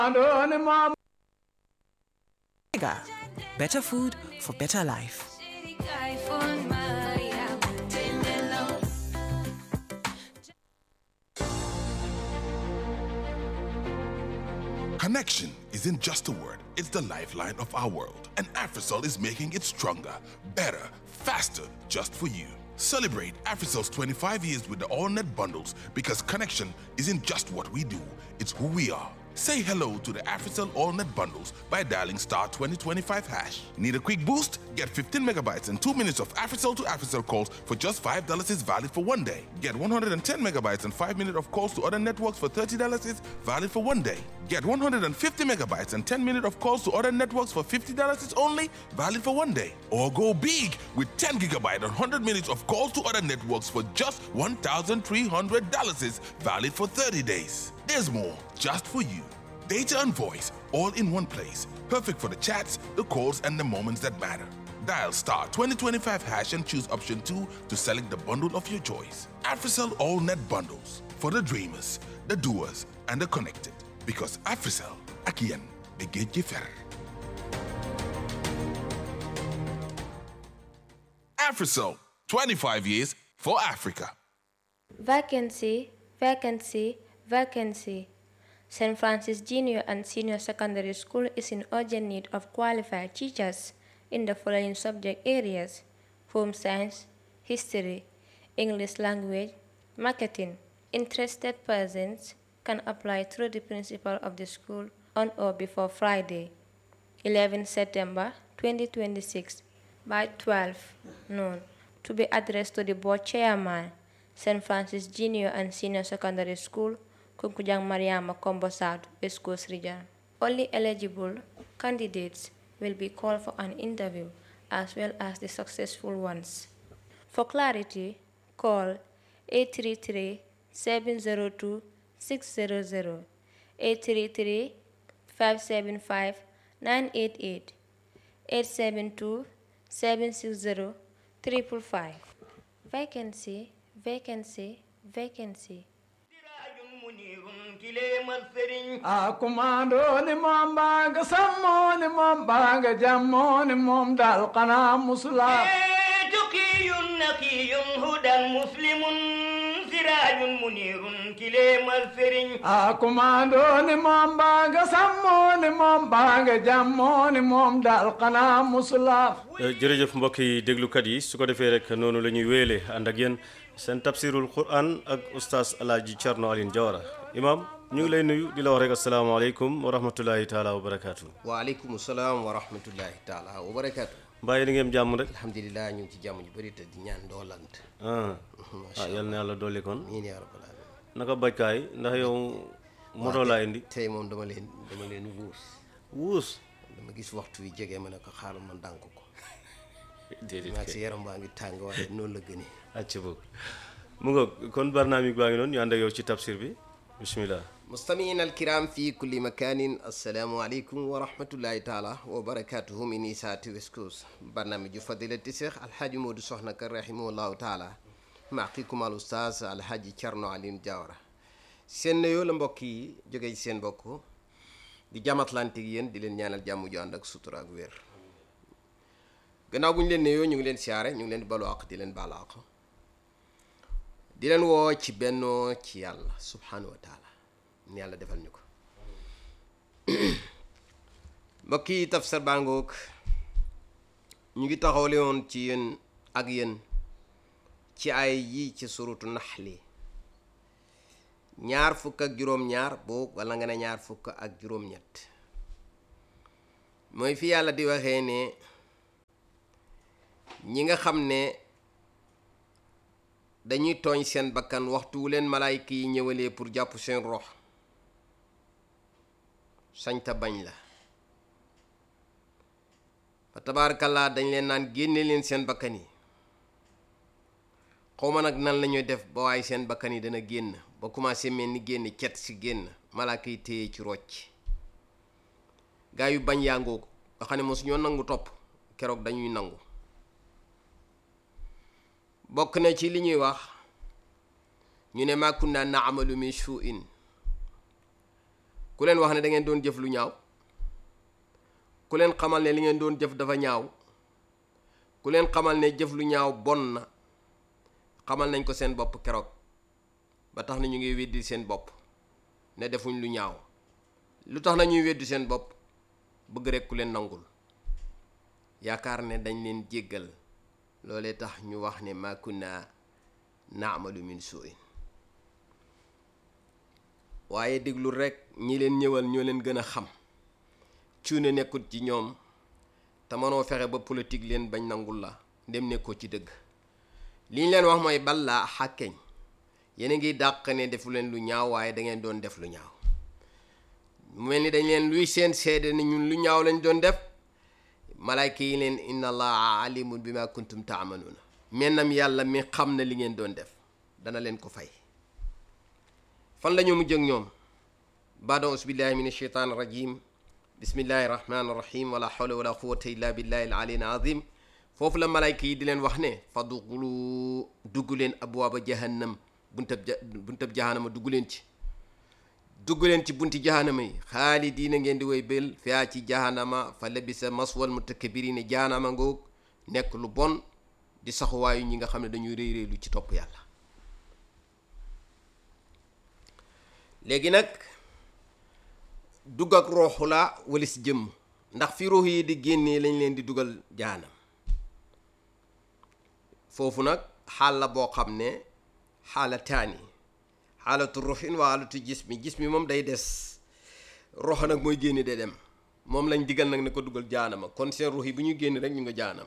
Mega. Better food for better life. Connection isn't just a word, it's the lifeline of our world. And Africell is making it stronger, better, faster, just for you. Celebrate Africell's 25 years with the AllNet bundles because connection isn't just what we do, it's who we are. Say hello to the Africell AllNet bundles by dialing star 2025 hash. Need a quick boost? Get 15 megabytes and 2 minutes of Africell to Africell calls for just $5 is valid for one day. Get 110 megabytes and 5 minutes of calls to other networks for $30 is valid for one day. Get 150 megabytes and 10 minutes of calls to other networks for $50 is only valid for one day. Or go big with 10 gigabyte and 100 minutes of calls to other networks for just $1,300 is valid for 30 days. There's more just for you. Data and voice all in one place. Perfect for the chats, the calls, and the moments that matter. Dial star 2025 hash and choose option 2 to select the bundle of your choice. Africell All Net Bundles for the dreamers, the doers, and the connected. Because Africell, Akian, Begej Fer. Africell, 25 years for Africa. Vacancy, vacancy, vacancy. St. Francis Junior and Senior Secondary School is in urgent need of qualified teachers in the following subject areas home science, history, English language, marketing. Interested persons can apply through the principal of the school on or before Friday, 11 September 2026 by 12 noon to be addressed to the board chairman, St. Francis Junior and Senior Secondary School, Kunkujang Mariama Combo South, West Coast Region. Only eligible candidates will be called for an interview as well as the successful ones. For clarity, call 833 702 600 833 575 988 872 760 555. Vacancy, vacancy, vacancy. a kumando ni moom baaga sammo ni moom baaga jammo ni moom dal kana musula تقي نقي هدى مسلم سراج منير كليم الفرن a kumando ni moom baaga sammo ni moom baaga jammo ni moom dal kana musula jërëjëf mbokk yi déglukat yi su ko defee rek noonu la ñuy wéele ànd ak yéen seen tafsirul quran ak oustaz alaaji Thierno Aline Diawara imam ñu ngi lay nuyu di la wax rek asalaamaaleykum wa rahmatullahi taala wa barakaatu waaleykum salaam wa rahmatullahi taala wa barakaatu mbaa yéen a ngeen jàmm rek alhamdulilah ñu ngi ci jàmm ju bëri te di ñaan doolant ah ah yal na yàlla dolli kon miin yaa rabbal alamin naka bajkaay ndax yow moto laa indi tey moom dama leen dama leen wuus wuus dama gis waxtu wi jege ma ne ko xaaral ma ndànk ko déedéet maag kay si yaram baa ngi tàng waaye noonu la gënee acca boog mu nga kon barnaamig baa ngi noonu ñu ànd ak yow ci tafsir bi bismillah مستمعينا الكرام في كل مكان السلام عليكم ورحمة الله تعالى وبركاته من إساءة وسكوس برنامج فضيلة الشيخ الحاج مود صحنك رحمه الله تعالى معكم الأستاذ الحاج Thierno Aline Diawara seen nuyoo la mbokk yi jóge ci seen mbokk di jàmm Atlantique yéen di leen ñaanal jàmm ju ànd ak sutura ak wér gannaaw bu ñu leen nuyoo ñu ngi leen siyaare ñu ngi leen di balu àq di leen baalu àq di leen woo ci bennoo ci yàlla subhanahu wa taala ni yàlla defal ñu ko mbokk yi tafsir baa ngoog ñu ngi taxawle woon ci yéen ak yéen ci ay yi ci surutu naxli ñaar fukk ak juróom-ñaar boog wala nga ne ñaar fukk ak juróom-ñett mooy fi yàlla di waxee ne ñi nga xam ne dañuy tooñ seen bakkan waxtu wu leen malaayka yi ñëwalee pour jàpp seen rox sañta bañ la fa tabaarakallaa dañ leen naan génne leen seen bakkan yi xawma nag nan la ñuy def ba waaye seen bakkan yi dana génn ba commencé mel ni génn cet si génn malaaka yi téye ci rocc gaa yu bañ yàngoo ko nga xam ne mosu ñoo nangu topp keroog dañuy nangu bokk na ci li ñuy wax ñu ne ma kunna naamalu min shu'in ku leen wax ne da ngeen doon jëf lu ñaaw ku leen xamal ne li ngeen doon jëf dafa ñaaw ku leen xamal ne jëf lu ñaaw bon na xamal nañ ko seen bopp keroog ba tax na ñu ngi weddi seen bopp ne defuñ lu ñaaw lu tax na ñuy weddi seen bopp bëgg rek ku leen nangul yaakaar ne dañ leen jéggal loolee tax ñu wax ne ma kunna naamalu min suin waaye déglu rek ñi leen ñëwal ñoo leen gën a xam cuune nekkut ci ñoom te mënoo fexe ba politique leen bañ nangul la dem nekkoo ci dëgg li ñu leen wax mooy ballaa xàkkeñ yéen a ngi dàq ne defu leen lu ñaaw waaye da ngeen doon def lu ñaaw mu mel ni dañ leen luy seen seede ni ñun lu ñaaw lañ doon def malayka yi leen inna allaha alimun bi ma kuntum taamaluuna mennam yàlla mi xam na li ngeen doon def dana leen ko fay fan la ñu mujj ak ñoom baada aus billahi min asheytaan rajim bismillahi rahmani rahim wala hawla wala quwata illa billahi al ali al azim foofu la malayka yi di leen wax ne fadxulu dugg leen abwaaba jahannam buntab ja buntab jahannama dugg leen ci dugg leen ci bunti jahannama yi xaalidiina ngeen di woy bél fiyaa ci jahannama fa labisa maswal mutakabirina jahannama ngoog nekk lu bon di saxuwaayu ñi nga xam ne dañuy réy réylu ci topp yàlla léegi nag dugg ak rooxu la walis jëmm ndax fi ruux yi di génnee lañ leen di dugal jaanam foofu nag xaal la boo xam ne xaala taani xaalatu ruuxin waa xaalatu jismi jismi moom day des roxo nag mooy génne de dem moom lañ digal nag ne ko dugal jaanama kon seen ruux yi bu ñuy génn rek ñu nga jaanam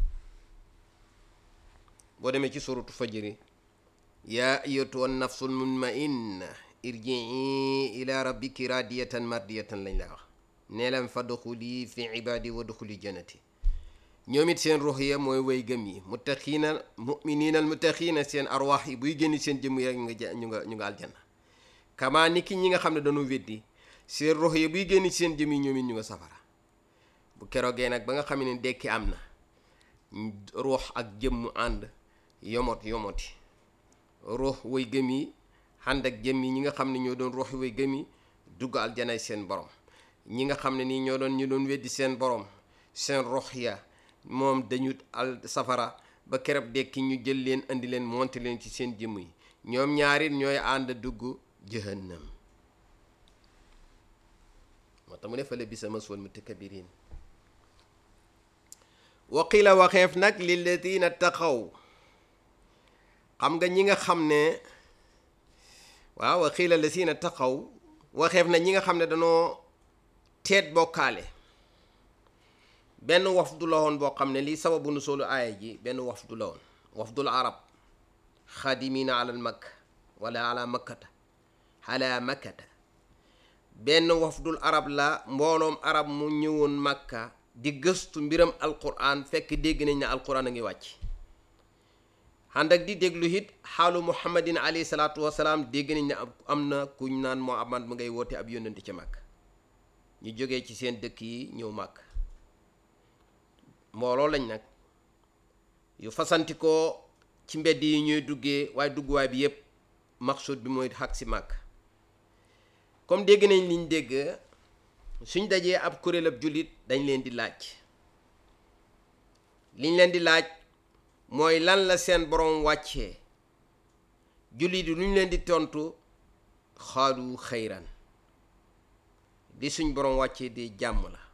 boo demee ci suratu fajri yaa ayyatuha nafsul mutmainna irjii ila rabbiki radiyatan mardiyatan lañ la wax nee leen fadxuli fi ibadi wa duxuli jannati ñoom it seen ruux ya mooy way gëm yi muttaqiina muminina al muttaqiina seen arwaax yi buy génn seen jëmm yi rek ñu nga ja ñu nga ñu nga aljanna kama ni ki ñi nga xam ne dañoo weddi seen ruux ya buy génn seen jëmm yi ñoom it ñu nga safara bu keroogee nag ba nga xam ne dekki am na ruux ak jëmm ànd yomot yomoti ruux way gëm yi ànd ak jëmm yi ñi nga xam ne ñoo doon ruuxi way gëm yi dugg aljanay seen borom ñi nga xam ne nii ñoo doon ñu doon weddi seen borom seen ruux ya moom dañu al safara ba kereb dekki ñu jël leen indi leen monte leen ci seen jëmm yi ñoom ñaarit ñooy ànd dugg jahannam moo tax mu ne fa la bisa maswal mutakabirin waqila waxeef nag lilladina taqaw xam nga ñi nga xam ne waaw waqila ladina taqaw waxeef na ñi nga xam ne danoo teet bokkaale benn wafdu la woon boo xam ne lii sababu nu soolu aaya ji benn wafdu la woon wafdul arab xadimina alal makk wala ala makkata ala makkata benn wafdul arab la mbooloom arab mu ñëwoon makka di gëstu mbiram alquran fekk dégg nañ ne alquran a ngi wàcc ànd ak di déglu it xaalu muhammadin alayhi salaatu wasalaam dégg nañ ne am na kuñ naan muhammad mu ngay woote ab yónnante ci màkk ñu jógee ci seen dëkk yi ñëw màkk mbooloo lañ nag yu fasantikoo ci mbedd yi ñuy duggee waaye dugguwaay bi yépp maqsud bi mooy xag si màkk comme dégg nañ liñ dégg suñ dajee ab kuréel ab jullit dañ leen di laaj liñ leen di laaj mooy lan la seen borom wàccee jullit yi luñ leen di tontu xaalu xayran di suñ borom wàccee di jàmm la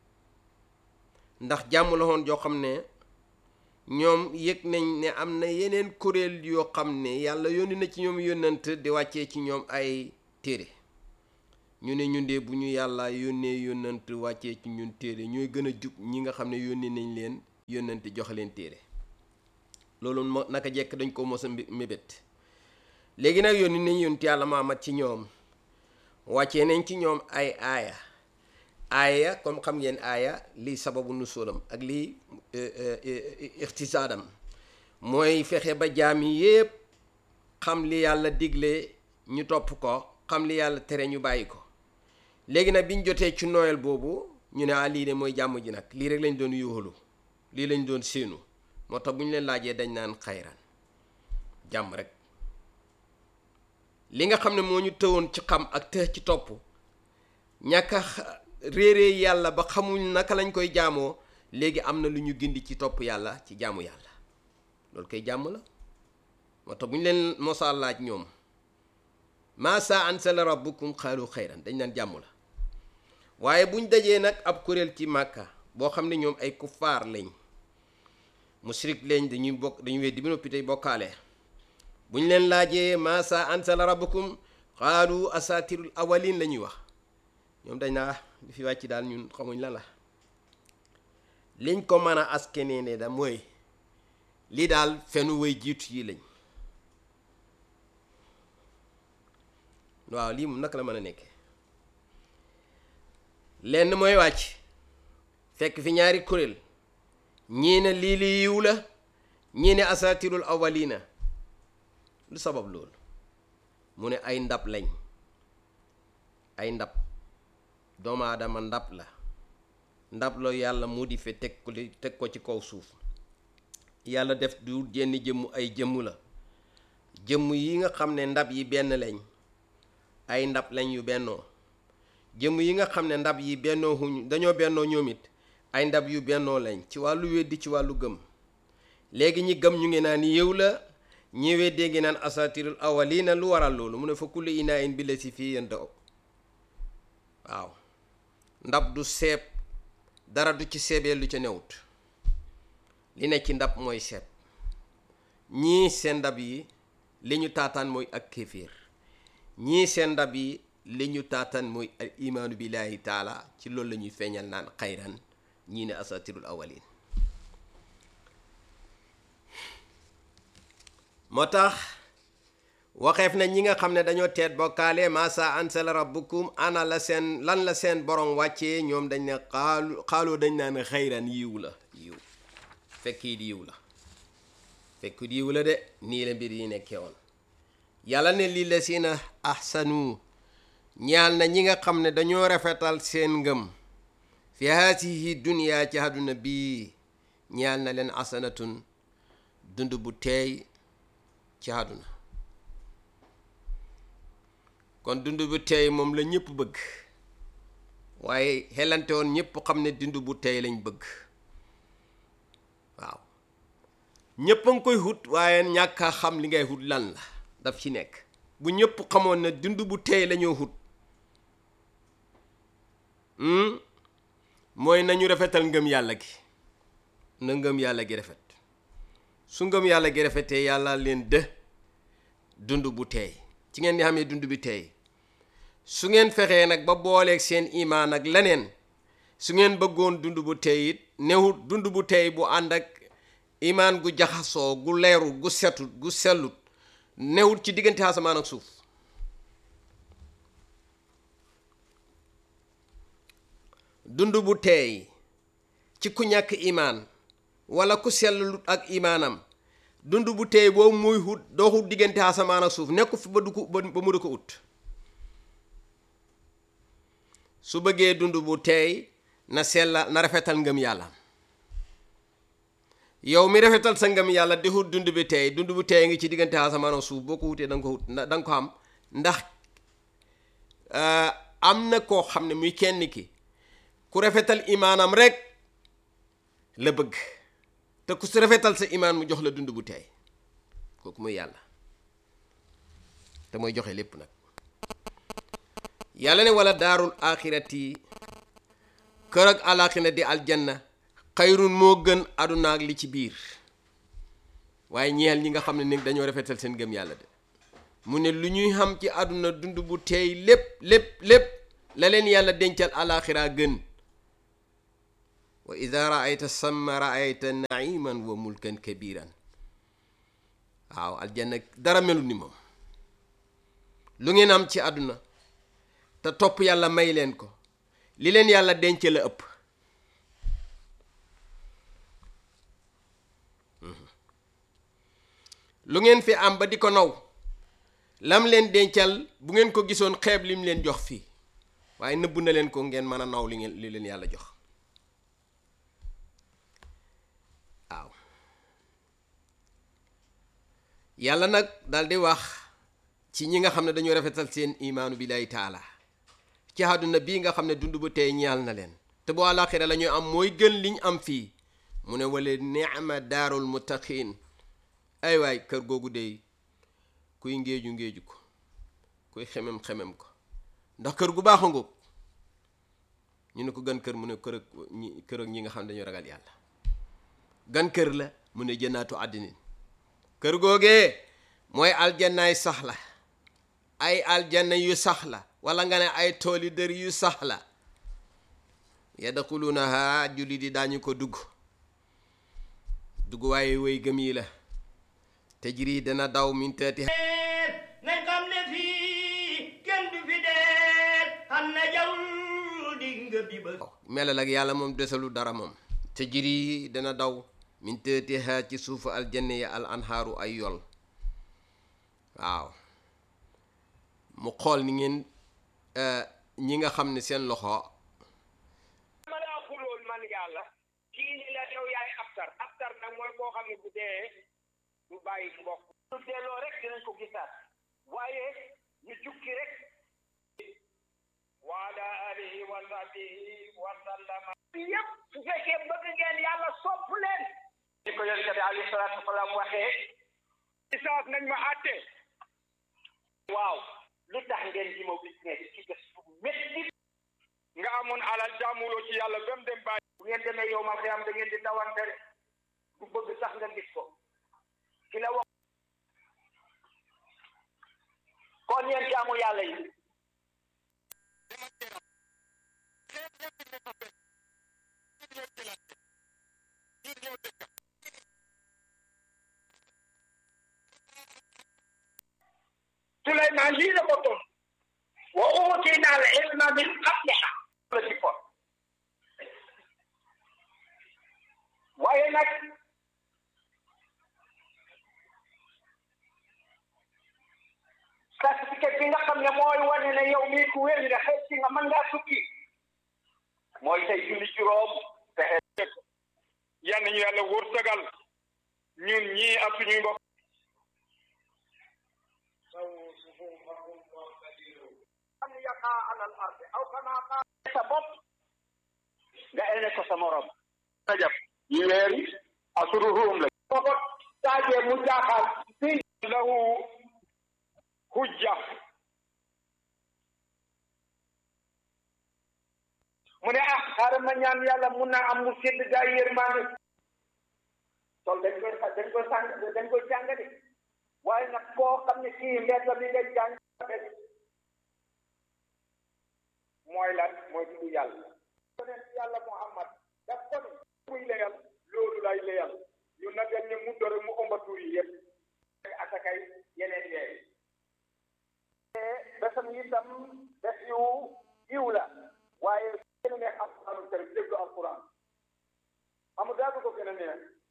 ndax jàmm la woon joo xam ne ñoom yëg nañ ne am na yeneen kuréel yoo xam ne yàlla yónni na ci ñoom yónnant di wàccee ci ñoom ay téere ñu ne ñun de bu ñu yàlla yónnee yónnant wàccee ci ñun téere ñooy gën a jub ñi nga xam ne yónni nañ leen yónnante joxe leen téere loolu mo naka jekk dañ ko mos a mébét léegi nag yónni nañ yónti yàlla maamat ci ñoom wàccee nañ ci ñoom ay aaya aaya comme xam ngeen aaya lii sababu nu sóolam ak lii ixtisaadam mooy fexe ba jaam yi yépp xam li yàlla digle ñu topp ko xam li yàlla tere ñu bàyyi ko léegi nag biñ jotee ci noël boobu ñu ne ah lii de mooy jàmm ji nag lii rek lañ doon yuuxalu lii lañ doon séenu moo tax bu ñu leen laajee dañ naan xayran jàmm rek li nga xam ne moo ñu tëwoon ci xam ak tëx ci topp ñàkk a réeree yàlla ba xamuñ naka lañ koy jaamoo léegi am na lu ñu gindi ci topp yàlla ci jaamu yàlla loolu koy jàmm la moo tax bu ñu leen mosaa laaj ñoom maa saa ansala rabbukum xaalu xayran dañ naan jàmm la waaye buñ dajee nag ab kuréel ci màkka boo xam ne ñoom ay kuffaar lañ musrik lañ dañuy bokk dañuy weddi bi noppi tey bokkaale buñ leen laajee maa saa ansala rabbukum xaalu asatirul awalin la ñuy wax ñoom dañ naa li fi wàcc daal ñun xamuñ lan la liñ ko mën a askenee ne da mooy lii daal fenu way jiitu yi lañ waaw lii moom naka la mën a nekke lenn mooy wàcc fekk fi ñaari kuréel ñii ne lii li yiw la ñii ne asatirul awalina lu sabab loolu mu ne ay ndab lañ ay ndab doomu aadama ndab la ndab la yàlla modifié teg ko li teg ko ci kaw suuf yàlla def du jenn jëmm ay jëmm la jëmm yi nga xam ne ndab yi benn lañ ay ndab lañ yu bennoo jëmm yi nga xam ne ndab yi bennoo huñ dañoo bennoo ñoom it ay ndab yu bennoo lañ ci wàllu weddi ci wàllu gëm léegi ñi gëm ñu ngi naan yëw la ñi weddee ngi naan asatirul awalina lu waral loolu mu ne fa kulli inaa in bi la si fii yéen daw waaw ndab du seeb dara du ci seebee lu ca newut li ne ci ndab mooy seeb ñii seen ndab yi li ñu taataan mooy ak kéeféer ñii seen ndab yi li ñu taataan mooy al imaanu billahi taala ci loolu la ñuy feeñal naan xayran ñii ne asatirul awalin moo tax waxeef na ñi nga xam ne dañoo teet bokkaale masa ansala rabbukum ana la seen lan la seen borom wàccee ñoom dañ ne xaalu xaaloo dañ naan xayran yiw la yiw fekkiit yiw la fekkit yiw la de nii la mbir yi nekkee woon yàlla ne lii la si na ahsanu ñaal na ñi nga xam ne dañoo rafetal seen ngëm fi haasihi duniyaa ci àdduna bii ñaal na leen asanatun dund bu teey ci àdduna kon dund bu teey moom la ñëpp bëgg waaye xelante woon ñëpp xam ne dund bu teey lañ bëgg waaw ñëpp a ngi koy xut waaye ñàkk a xam li ngay xut lan la daf ci nekk bu ñëpp xamoon ne dund bu teey lañoo xut mooy nañu rafetal ngëm yàlla gi na ngëm yàlla gi rafet su ngëm yàlla gi rafetee yàlla leen dë dund bu teey ci ngeen di xamee dund bi teey su ngeen fexee nag ba booleeg seen imaan ak leneen su ngeen bëggoon dund bu teey it newut dund bu teey bu ànd ak imaan gu jaxasoo gu leeru gu setut gu sellut newut ci diggante asamaan ak suuf dund bu teey ci ku ñàkk imaan wala ku sellut ak imaanam dund bu teey boobu muy hut doo hut diggante asamaan ak suuf nekku fi ba du ko ba mu du ko ut su bëggee dund bu teey na sella na rafetal ngëm yàlla yow mi rafetal sa ngëm yàlla di hut dund bi teey dund bu teey ngi ci diggante asamaan ak suuf boo ko wutee da nga ko hut da nga ko am ndax am na koo xam ne muy kenn ki ku rafetal imaanam rek la bëgg te ku si rafetal sa imaan mu jox la dund bu teey kooku muy yàlla te mooy joxe lépp nag yàlla ne wala daarul axirati kër ak alaxira di aljanna xayrun moo gën àdduna ak li ci biir waaye ñeel ñi nga xam ne ni dañoo rafetal seen gëm yàlla de mu ne lu ñuy xam ci àdduna dund bu teey lépp lépp lépp la leen yàlla dencal alaxira gën wa ida raayta samma raayta naiman wa mulkan kabiran waaw aljanna dara melu ni moom lu ngeen am ci àdduna te topp yàlla may leen ko li leen yàlla denc la ëpp lu ngeen fi am ba di ko naw lam leen dencal bu ngeen ko gisoon xeeb lim leen jox fii waaye nëbb na leen ko ngeen mën a naw li ngeen li leen yàlla jox waaw yàlla nag dal di wax ci ñi nga xam ne dañoo rafetal seen imaanu billahi taala ci àdduna bii nga xam ne dund bu tey ñaal na leen te bu àllaaxira la ñuy am mooy gën liñ am fii mu ne wala ni'ma daarul muttaqin ay waay kër googu dey kuy ngéeju ngéeju ko kuy xemem xemem ko ndax kër gu baax a ngoog ñu ne ko gan kër mu ne kër ak ñi kër ak ñi nga xam ne dañu ragal yàlla gan kër la mu ne jënnaatu àddinin kër googee mooy aljannaay sax la ay aljanna yu sax la wala nga ne ay tooli dër yu sax la yadxulunaha julli di daañu ko dugg dugg waaye way gëm yi la tajri dana daw min taati nañ xam ne fii kenn du fi dee xam na jaww di nga bi ba melal ak yàlla moom desalu dara moom tajri dana daw min taatiha ci suufu aljanna ya al anhaaru ay yol waaw mu xool ni ngeen ñi nga xam ne seen loxo ma laa xulool man yàlla kii ni la yow yaay aftar aftar nag mooy koo xam ne bu dee du bàyyi mbokk su delloo rek dinañ ko gisaat waaye ñu jukki rek wa ala alihi wa sahbihi wa sallama yëpp su fekkee bëgg ngeen yàlla sopp leen di ko yonent bi alayhi salaatu wasalaam waxee isaas nañ ma àtte waaw lu tax ngeen ji ma business ci def bu métti nga amoon alal jaamuloo ci yàlla ba mu dem bàyyi bu ngeen demee yow ma xiyam da ngeen di dawante rek du bëgg sax nga gis ko ki la wax kon yéen jaamu yàlla yi Suleymaan lii la ko toon wa uutina al ilma min qabliha la ci kon waaye nag certificat bi nga xam ne mooy wane ne yow mii ku wér nga xëy si nga mën ngaa tukki mooy tey julli juróom fexe yan ñu yàlla wërsëgal ñun ñii ak suñuy mbokk am yaqa ala al ardi aw kama qaal sa bopp nga ene ko sa morom rajab yi weer yi asuruhum la boo ko taajee mu jaaxal fii lahu hujja mu ne ah xaaral ma ñaan yàlla mun naa am mu sédd gaa yi yërmaande sol dañ koy dañ koy sàng dañ koy jàng de waaye nag koo xam ne kii mbedd bi nga jàng mooy lan mooy tudd yàlla yonent yàlla Muhammad daf ko ne muy leyal loolu lay leyal ñu nagal ne mu dore mu ëmba tur yi yëpp asakay yeneen yeey besam itam bes yu yiw la waaye gën a neex alquranul karim déglu alquran amul daal du ko gën a neex